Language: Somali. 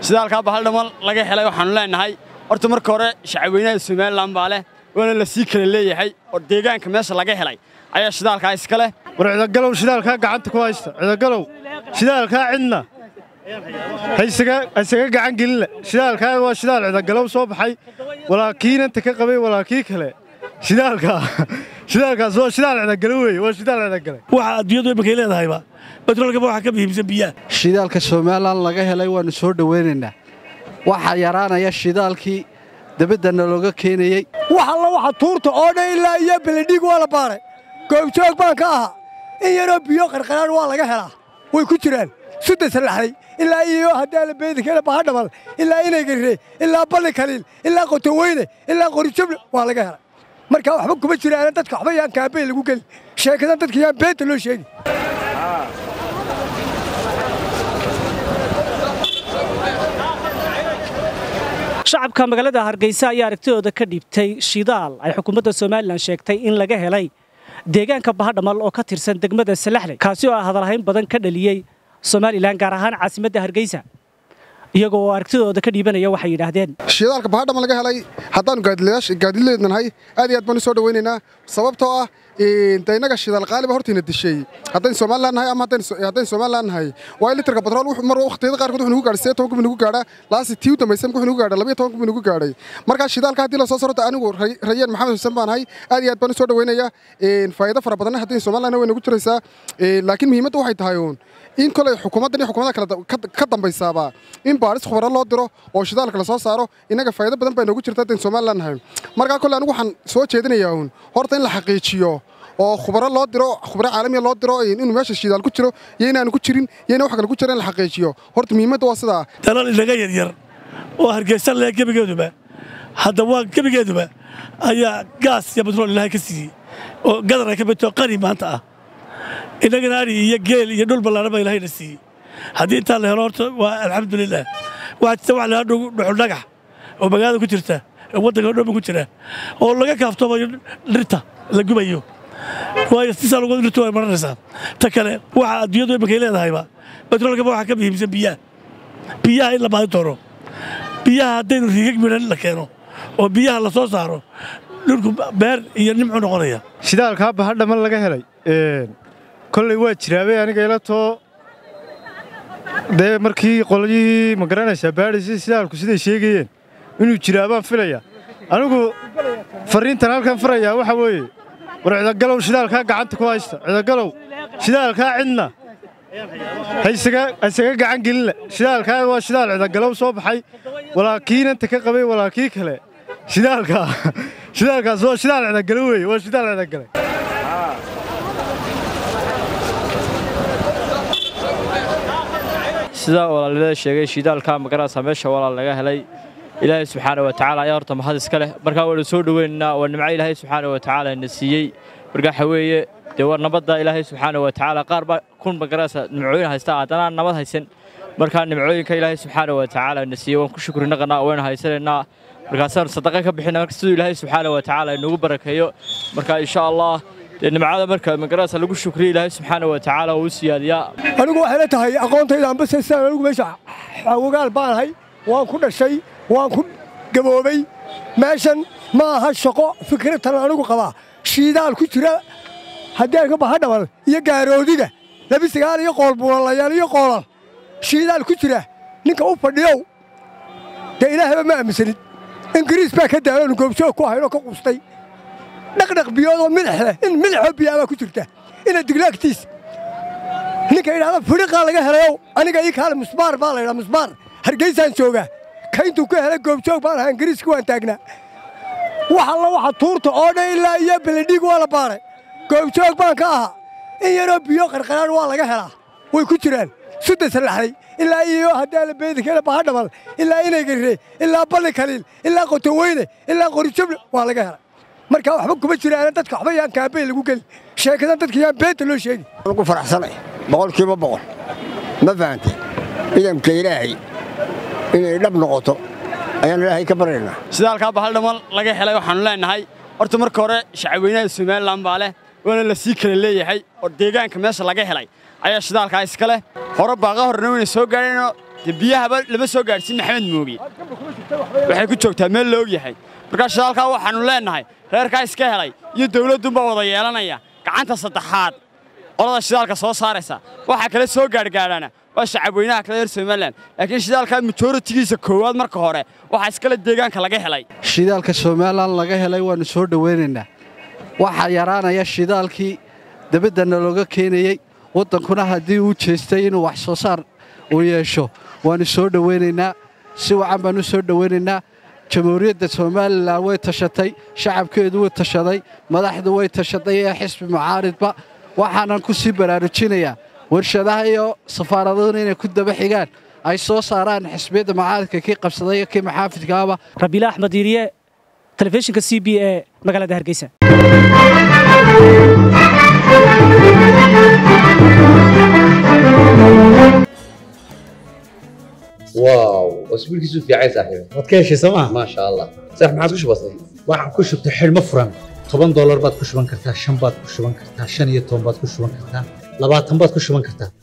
shidaalkaa bahaldhamal laga helay waxaannu leenahay horta marka hore shacabweynaha somalilan baa leh waana la sii kala leeyahay oo deegaanka meesha laga helay ayaa shidaalkaa iska leh war cidagalow shidaalkaa gacanta ku haysta cidagalow shidaalkaa cidna ha isaga gacan gelinle shidaalkaa waa shidaal cidagalow soo baxay walaa kiinanta ka qabay walaa kii kale shidaalkaa shidaalkaas waa shidaal cidagalo weeye waa shidaal cidagale waxa adduunyadu imankay leedahayba batroolkaba waxaa ka muhiimsan biyaha shidaalka somalilan laga helay waannu soo dhowaynaynaa waxaa yaraanaya shidaalkii dabaddana looga keenayey wax alla waxa tuurta oo dhan ilaa iyo beledhiig waa la baaray goobjoog baan ka ahaa in yaroo biyo qarqaraan waa laga helaa way ku jiraan sudda sallaxday ilaa iyo haddaa la beedikana bahadhamal ilaa inaygare ilaa balli kaliil ilaa qotoweyne ilaa qorijable waa laga helay markaa waxba kuma jiraan dadka waxba yaan kaabey lagu geli sheekadan dadka yaan beenta loo sheegi shacabka magaalada hargeysa ayaa aragtidooda ka dhiibtay shidaal ay xukuumadda somalilan sheegtay in laga helay deegaanka bahadhamal oo ka tirsan degmada salaxley kaasi oo ah hadalhayn badan ka dhaliyey somalilan gaar ahaan caasimadda hargeysa iyagoo oo aragtidooda ka dhiibanaya waxay yidhaahdeen shidaalka bahadhamal laga helay haddaannu gaadileednahay aad iyo aad baan u soo dhowaynaynaa sababtoo ah de innaga shidaal qaaliba hortayna disheey haddayn somalilan nahay ama haddayn somalilan nahay waa litarka batrool mar wakhtiyada qaarkood wuxuu nagu gaadhay sidee toban kubi nagu gaadhaa laasi tii u dambaysa wuxuu nagu gaadhaa labiyo toban kubi nagu gaadhay markaa shidaalka haddii la soo sarota anigu rayaan maxamed xuseen baan ahay aad iyo aad baan u soo dhowaynayaa faa'iido fara badanna haddayn somalilan way nagu jiraysaa laakiin muhiimadda waxay tahay uun in kolay xukuumaddan iyo xukuumada kale ka dambaysaaba in baadhis khubaro loo diro oo shidaalka la soo saaro innaga faa'iido badan baa noogu jirta haddayn somalilan nahay markaa kolley anigu waxaan soo jeedinayaa uun horta in la xaqiijiyo oo khubaro loo diro khubaro caalamiya loo diro inuu meesha shidaal ku jiro iyo inaanu ku jirin iyo ina wax kale ku jira in la xaqiijiyo horta muhiimadda waa sidaa dalal inaga yaryar oo hargeysan leh gebigeeduba hadda waa gebigeeduba ayaa gaas iyo batrool ilaahay ka siiyey oo gadar ay ka midto qani maanta ah innagana ari iyo geel iyo dhul ballaarhan baa ilaahayna siiyey haddii intaa la helo horta waa alxamdulilah waxaa jirta wax lahaa dhuxul dhagax oo magaalada ku jirta oo waddanka o dhanba ku jira oo laga kaaftoomayo dhirta la gubayo waayo sisaa lagu dhirtu way maranaysaa ta kale waxa adduunyadu imankay leedahayba batroolkaba waxaa ka muhiimsan biyaha biyaha in la baadi doono biyaha haddaynu riigag midhan la keeno oo biyaha la soo saaro dhulku beer iyo nimcu noqonaya shidaalkaa bahadhamal laga helay kolley waa jiraabay aniga ila too dee markii qolyihii ma garanaysaa baadhaysay shidaalku siday sheegayeen inuu jiraabaan filaya anigu farriintan halkan farayaa waxa weeye war cidagalow shidaalkaa gacanta ku haysta cidagalow shidaalkaa cidna ha isaga gacan gelinle shidaalkaa waa shidaal cidagalow soo baxay walaa kiinanta ka qabay walaa kii kale shidaalkaa shidaalkaas waa shidaal cidagalo weeye waa shidaal cidagale sida walaalnimada sheegay shidaalka magarasa meesha walaal laga helay ilaahay subxaana wa tacaala ayaa horta mahad iska leh markaa waynu soo dhoweynaynaa waa nimco ilaahay subxaana wa tacaala na siiyey marka waxa weeye dee war nabadda ilaahay subxaana wa tacaala qaar baa kun magarasa nimcooyin haysta haddana aan nabad haysan markaa nimcooyinka ilaahay subxaana wa tacaala na siiyey waan ku shukrinaqanaa waynu haysanaynaa markaasaanu sadaqa ka bixina marka siduu ilaahay subxaana wa tacaala inugu barakeeyo marka insha allah dee nimcada marka magarasa lagu shukriyo ilaahay subxaana wa tacaala uu u siyaadiyaa anigu waxay la tahay aqoontayda ambase sidaan anigu meesha xawagaal baanahay waan ku dhashay waan ku gaboobay meeshan ma aha shaqo fikradtan anigu qabaa shiidaal ku jira hadeerka bahadhamal iyo gaaroodiga labi sagaal iyo qoolbuulalayaal iyo qoolal shiidaal ku jira ninka u fadhiyow dee ilaahaba ma aaminsanid ingiriis baa ka daaloonu goobjoog ku ahaynoo ka qustay dhaqdhaq biyoodoo milix leh in milixoo biyaabaa ku jirta ina diglaagtiis ninka yidhahda fidhiqaa laga helayow aniga ii kaale musbaar baa la yidhaha musbaar hargeysaan joogaa kayntuu ka helay goobjoog baan ahaa ingiriiska waan taagnaa wax alla waxa tuurta oo dhan ilaa iyo beledhiig waa la baaray goobjoog baan ka ahaa in yaroo biyo qarqaraan waa laga helaa way ku jiraan sudda sallaxday ilaa iyo haddaa la beedikana bahadhamal ilaa inaygare ilaa balli kaliil ilaa qotoweyne ilaa qorijable waa laga helay markaa waxba kuma jiraan dadka waxba yaan kaabey lagu geli sheekadan dadka yaan beenta loo sheegi ugu faraxsanay boqolkiiba boqol ma fahantay ciidamka ilaahay inay dhab noqoto ayaan ilaahay ka baryaynaa shidaalkaa bahaldhamal laga helay waxaannu leenahay horta marka hore shacabweynaha somalilan baa leh waana la sii kala leeyahay oo deegaanka meesha laga helay ayaa shidaalkaa iska leh hore baaqa horena wayna soo gaadheenoo dee biyahaba lama soo gaadhsiin maxamed mooge waxay ku joogtaa meel la og yahay markaa shidaalkaa waxaannu leennahay reerkaa iska helay iyo dawladdunbaa wada yeelanaya gacanta saddexaad qolada shidaalka soo saaraysa waxaa kale soo gaadhgaadhana waa shacabweynaha kale reer somalilan laakiin shidaalkaa majoritigiisa koowaad marka hore waxaa iskale deegaanka laga helay shidaalka somalilan laga helay waannu soo dhowaynaynaa waxaa yaraanaya shidaalkii dabaddana looga keenayey waddankuna haddii uu jeestay inuu wax soo saar uu yeesho waannu soo dhowaynaynaa si wacan baan u soo dhowaynaynaa jamhuuriyadda somalilan way tashatay shacabkeedu wuu tashaday madaxdu way tashaday ee xisbi mucaaridba waxaanan ku sii baraarujinayaa warshadaha iyo safaaradaduna inay ku daba xigaan ay soo saaraan xisbiyadda mucaaridka kii qabsaday iyo kii maxaafidkaaba rabiila axmed diiriye telefishinka c b e magaalada hargeysa واو اسبوعك في عايز صاحبي waad ka heshay sooma ما شاء الله صح ما عاد وش بصير waxaan ku shubtay xidhmo furan toban doolar baad ku shuban kartaa shan baad ku shuban kartaa shan iyo toban baad ku shuban kartaa labaatan baad ku shuban kartaa